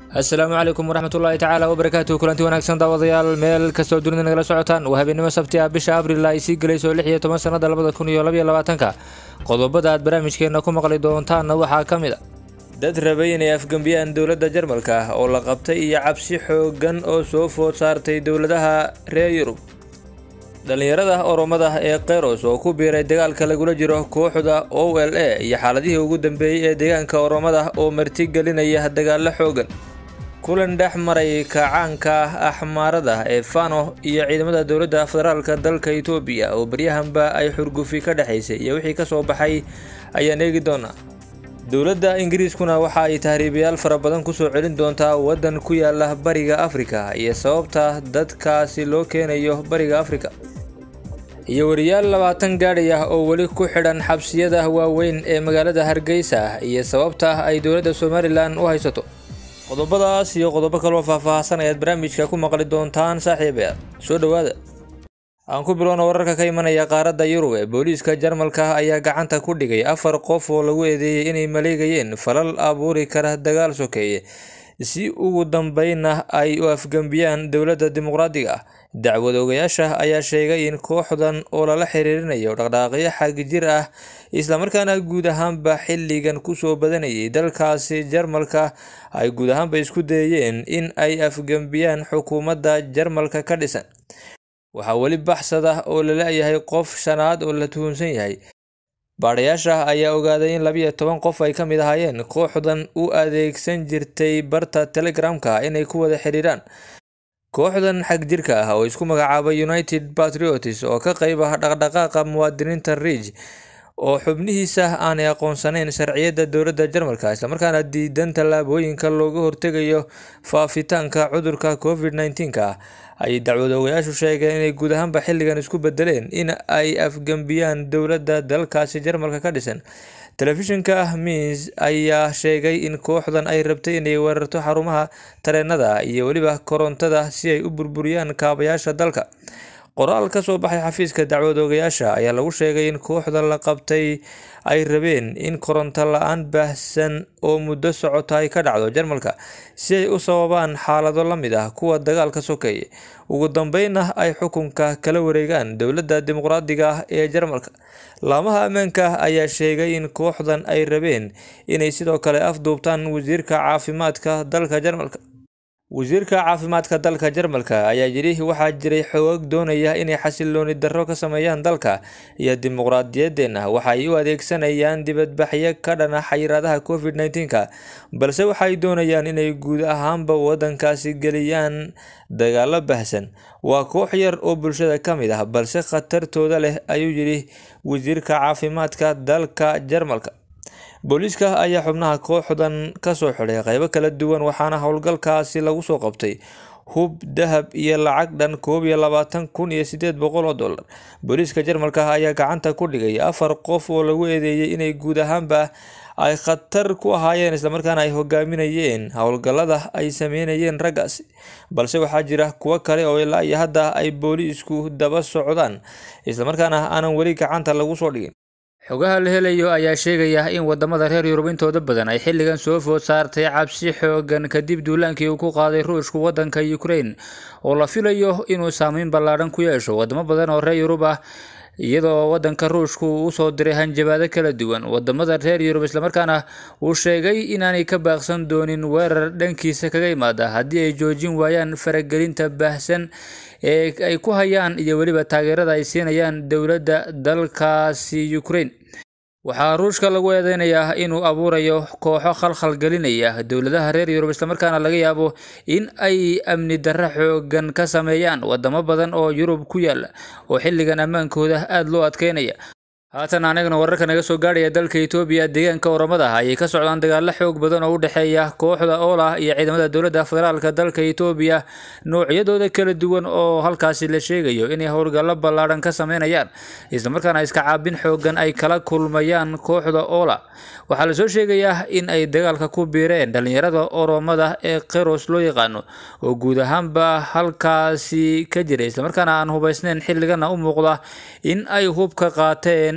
asalaamu calaykum waraxmatullaahi tacaala wabarakaatuhu kulanti wanaagsan daawadayaal meel kastoo dunida nagala socotaan waa habeenimo sabti ah bisha abril ay sii gelayso lix iyo toban sanada labada kun iyo labaiyo labaatanka qodobada aad barnaamijkeena ku maqli doontaanna waxaa ka mid a dad rabay inay afgembiyaan dowladda jarmalka oo la qabtay iyo cabsi xoogan oo soo food saartay dowladaha reer yurub dhallinyarada oromada ee keyros oo ku biiray dagaalka lagula jiro kooxda o l a iyo xaaladihii ugu dambeeyey ee deegaanka oromada oo martigelinaya dagaalo xoogan kulan dhex maray kacaanka axmaarada ee fano iyo ciidamada dowladda federaalka dalka itoobiya oo baryahanba ay xurgufi ka dhexaysay iyo wixii kasoo baxay ayaan eegi doonaa dowladda ingiriiskuna waxa ay tahriibayaal fara badan kusoo celin doontaa waddan ku yaala bariga afrika iyo sababta dadkaasi loo keenayo bariga afrika iyo wariyaal labaatan gaadhay ah oo weli ku xidhan xabsiyada waaweyn ee magaalada hargeysa iyo sababta ay dowladda somalilan u haysato qodobadaas iyo qodobo kaloo faahfaahsan ayaad barnaamijka ku maqli doontaan saaxiibayaal soo dhowaada aan ku bilowna wararka ka imanaya qaaradda yurub ee booliiska jarmalka ayaa gacanta ku dhigay afar qof oo lagu eedeeyey inay maleegayeen falal abuuri kara dagaal sokeeye si ugu dambeynna ay u afgembiyaan dowladda dimuqraadiga ah dacwad ogayaasha ayaa sheegay in kooxdan oo lala xiriirinayo dhaqdhaaqyo xagjir ah islamarkaana guud ahaanba xilligan kusoo badanayay dalkaasi jarmalka ay guud ahaanba isku dayeen in ay afgembiyaan xukuumadda jarmalka ka dhisan waxaa weli baxsada oo la la-yahay qof shanaad oo la tuhunsan yahay baadhayaasha ayaa ogaaday in labiyo toban qof ay ka mid ahaayeen kooxdan u adeegsan jirtay barta telegramka inay ku wada xiriiraan kooxdan xagjirka ah oo isku magacaabay united patriots oo ka qeyb ah dhaqdhaqaaqa muwaadiniinta ridge oo xubnihiisa aanay aqoonsanayn sharciyadda dowladda jarmalka islamarkaana diidan tallaabooyinka looga hortegayo faafitaanka cudurka covid nneteen-ka ah ayay dacwad ogayaashu sheegeen inay guud ahaanba xilligan isku bedeleen in ay afgembiyaan dowladda dalkaasi jarmalka ka dhisan telefishinka miins ayaa sheegay in kooxdan ay rabtay inay weerarto xarumaha tareenada iyo weliba korontada si ay u burburiyaan kaabayaasha dalka qoraal ka soo baxay xafiiska dacwad ogayaasha ayaa lagu sheegay in kooxda la qabtay ay rabeen in koronto la-aan baahsan oo muddo socota ay ka dhacdo jarmalka si ay u sababaan xaalado la mid ah kuwa dagaalka sokeeye ugu dambeynna ay xukunka kala wareegaan dowladda dimuqraadiga ah ee jarmalka laamaha ammaanka ayaa sheegay in kooxdan ay rabeen inay sidoo kale afduubtaan wasiirka caafimaadka dalka jarmalka wasiirka caafimaadka dalka jarmalka ayaa yidhi waxaa jiray xoog doonaya inay xasilooni darro ka sameeyaan dalka iyo dimuqraadiyadeena waxay u adeegsanayaan dibadbaxyo ka dhana xayiraadaha covid nneteen-ka balse waxay doonayaan inay guud ahaanba waddankaasi geliyaan dagaalo bahsan waa koox yar oo bulshada ka mid ah balse khatartooda leh ayuu yidhi wasiirka caafimaadka dalka jarmalka booliiska ayaa xubnaha kooxdan kasoo xidhay qeybo kala duwan waxaana howlgalkaasi lagu soo qabtay hub dahab iyo lacag dhan koob iyo labaatan kun iyo sideed boqol oo dollar booliiska jarmalka ayaa gacanta ku dhigay afar qof oo lagu eedeeyey inay guud ahaanba ay khatar ku ahaayeen islamarkaana ay hogaaminayeen howlgallada ay sameynayeen raggaasi balse waxaa jira kuwo kale oo ilaa iyo hadda ay booliisku daba socdaan islamarkaana aanan weli gacanta lagu soo dhigin xogaha la helayo ayaa sheegaya in wadamada reer yurub intooda badan ay xilligan soo food saartay cabsi xoogan kadib duulaankii uu ku qaaday ruushku wadanka ukraine oo la filayo inuu saameyn ballaadhan ku yeesho wadamo badan oo reer yurub ah iyadoo wadanka ruushku uu usoo diray hanjabaado kala duwan wadamada reer yurub islamarkaana uu sheegay inaanay ka baaqsan doonin weerar dhankiisa kaga imaada haddii ay joojin waayaan faragelinta baahsan ee ay ku hayaan iyo weliba taageerada ay siinayaan dowladda dalkaasi ukraine waxaa ruushka lagu eedeynayaa inuu abuurayo kooxo khalkhal gelinaya dowladaha reer yurub islamarkaana laga yaabo in ay amni darro xoogan ka sameeyaan wadamo badan oo yurub ku yaala oo xilligan ammaankooda aada loo adkeynaya haatan anagana wararka naga soo gaadhaya dalka itoobiya deegaanka oramada ah ayay ka socdaan dagaalo xoog badan oo u dhexeeya kooxda oola iyo ciidamada dowladda federaalka dalka itoobiya noocyadooda kala duwan oo halkaasi la sheegayo inay howlgallo ballaadhan ka sameynayaan islamarkaana iska caabin xoogan ay kala kulmayaan kooxda oola waxaa lasoo sheegayaa in ay dagaalka ku biireen dhalinyarada oromada ee keros loo yaqaano oo guud ahaanba halkaasi ka jiray islamarkaana aan hubaysneyn xilligana u muuqda in ay hub ka qaateen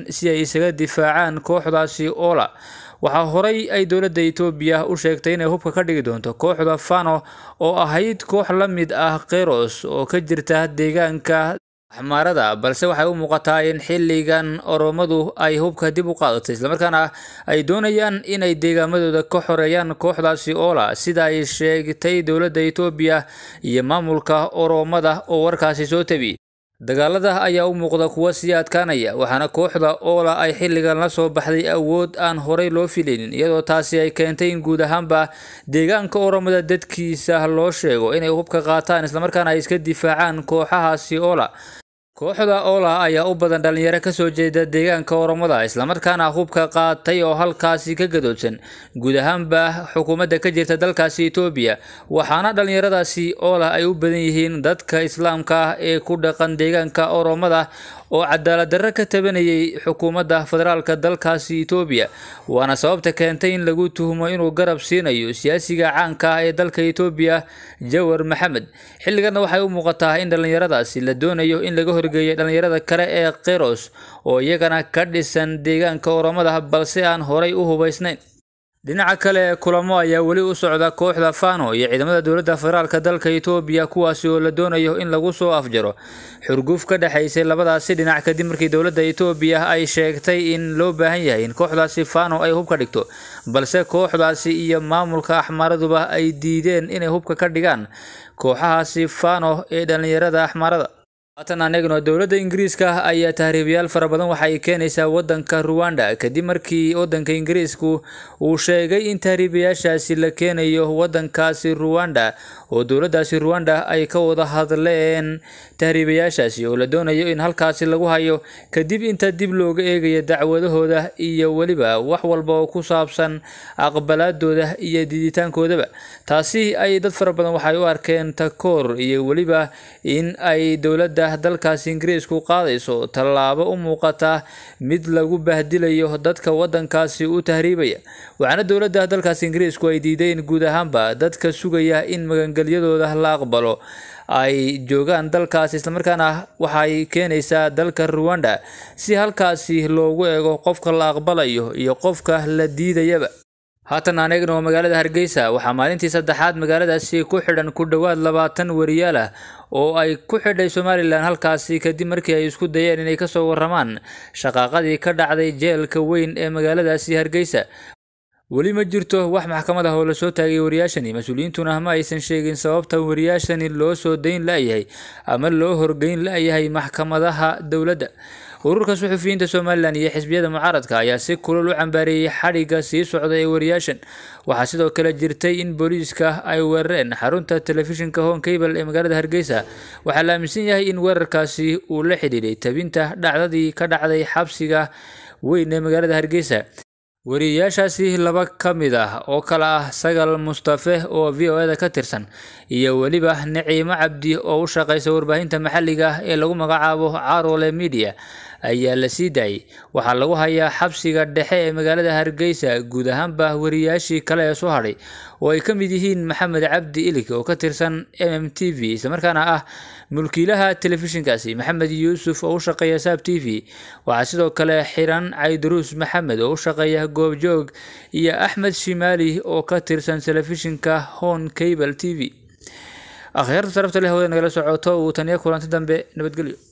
milyan si ay isaga difaacaan kooxdaasi oola waxaa horey ay dowladda etoobiya u sheegtay inay hubka ka dhigi doonto kooxda fano oo ahayd koox la mid ah keros oo ka jirta deegaanka axmaarada balse waxay u muuqataa in xilligan oromadu ay hubka dib u qaadatay islamarkaana ay doonayaan inay deegaamadooda ka xoreeyaan kooxdaasi oola sida ay sheegtay dowladda etoobiya iyo maamulka oromada oo warkaasi soo tabiyey dagaalada ayaa u muuqda kuwa sii adkaanaya waxaana kooxda oola ay xilligan la soo baxday awood aan horey loo filaynin iyadoo taasi ay keentay in guud ahaanba deegaanka oromada dadkiisa loo sheego inay hubka qaataan islamarkaana ay iska difaacaan kooxahaasi oola kooxda oola ayaa u badan dhalinyaro kasoo jeeda deegaanka oromada islamarkaana hubka qaatay oo halkaasi ka gadoodsan guud ahaanba xukuumadda ka jirta dalkaasi etoobiya waxaana dhalinyaradaasi oola ay u badan yihiin dadka islaamka ah ee ku dhaqan deegaanka oromada oo cadaalad darro ka tabanayay xukuumadda federaalka dalkaasi etoobiya waana sababta keentay in lagu tuhumo inuu garab siinayo siyaasiga caanka ah ee dalka etoobiya jawar maxamed xilliganna waxay u muuqataa in dhallinyaradaasi la doonayo in laga horgeeyo dhallinyarada kale ee keros oo iyagana ka dhisan deegaanka oromada balse aan horay u hubaysnayn dhinaca kale kulamo ayaa weli u socda kooxda fano iyo ciidamada dowladda federaalka dalka etoobiya kuwaasi oo la doonayo in lagu soo afjaro xurguf ka dhexaysay labadaasi dhinac kadib markii dowladda etoobiya ay sheegtay in loo baahan yahay in kooxdaasi fano ay hubka dhigto balse kooxdaasi iyo maamulka axmaaraduba ay diideen inay hubka ka dhigaan kooxahaasi fano ee dhallinyarada axmaarada haatan aan eegno dowladda ingiriiska ayaa tahriibayaal fara badan waxa ay keenaysaa waddanka ruwanda kadib markii waddanka ingiriisku uu sheegay in tahriibayaashaasi la keenayo waddankaasi ruwanda oo dowladdaasi ruwanda ay ka wada hadleen tahriibayaashaasi oo la doonayo in halkaasi lagu hayo kadib inta dib looga eegayo dacwadahooda iyo weliba wax walba oo ku saabsan aqbalaadooda iyo diiditaankoodaba taasi ay dad fara badan waxay u arkeen takoor iyo weliba in ay dowladda dalkaasi ingiriisku qaadayso tallaabo u muuqata mid lagu bahdilayo dadka waddankaasi u tahriibaya waxaana dowladda dalkaasi ingiriisku ay diiday in guud ahaanba dadka sugaya in magangelyadooda la aqbalo ay joogaan dalkaasi islamarkaana waxay keenaysaa dalka ruwanda si halkaasi loogu eego qofka la aqbalayo iyo qofka la diidayaba haatan aan eegno magaalada hargeysa waxaa maalintii saddexaad magaaladaasi ku xidhan ku dhowaad labaatan wariyaal ah oo ay ku xidhay somalilan halkaasi kadib markii ay isku dayeen inay kasoo waramaan shaqaaqadii ka dhacday jeelka weyn ee magaaladaasi hargeysa weli ma jirto wax maxkamad ah oo lasoo taagay wariyaashani mas-uuliyiintuna ma aysan sheegin sababta wariyaashani loo soo dayn la-yahay ama loo horgeyn la-yahay maxkamadaha dowladda ururka suxufiyiinta somalilan iyo xisbiyada mucaaradka ayaa si kulul u cambaareeyey xadhigga sii socda ee wariyaashan waxaa sidoo kale jirtay in booliiska ay weerareen xarunta telefishinka hon cable ee magaalada hargeysa waxaa la aaminsan yahay in weerarkaasi uu la xidhiidhay tabinta dhacdadii ka dhacday xabsiga weyn ee magaalada hargeysa wariyayaashaasi laba ka mid ah oo kale ah sagal mustafe oo v o eda ka tirsan iyo weliba naciimo cabdi oo u shaqeysa warbaahinta maxalliga ah ee lagu magacaabo carole media ayaa la sii daayay waxaa lagu hayaa xabsiga dhexe ee magaalada hargeysa guud ahaanba wariyaashii kale ee soo hadhay oo ay ka mid yihiin maxamed cabdi ilig oo ka tirsan m m t v islamarkaana ah mulkiilaha telefishinkaasi maxamed yuusuf oo u shaqeeya saab t v waxaa sidoo kale xiran caydaruus maxamed oo u shaqeeya goobjoog iyo axmed shimaali oo ka tirsan telefishinka hon cable t v akhyaarta sarafta leh hawada nagala socoto uu taniyo kulanti dambe nabadgelyo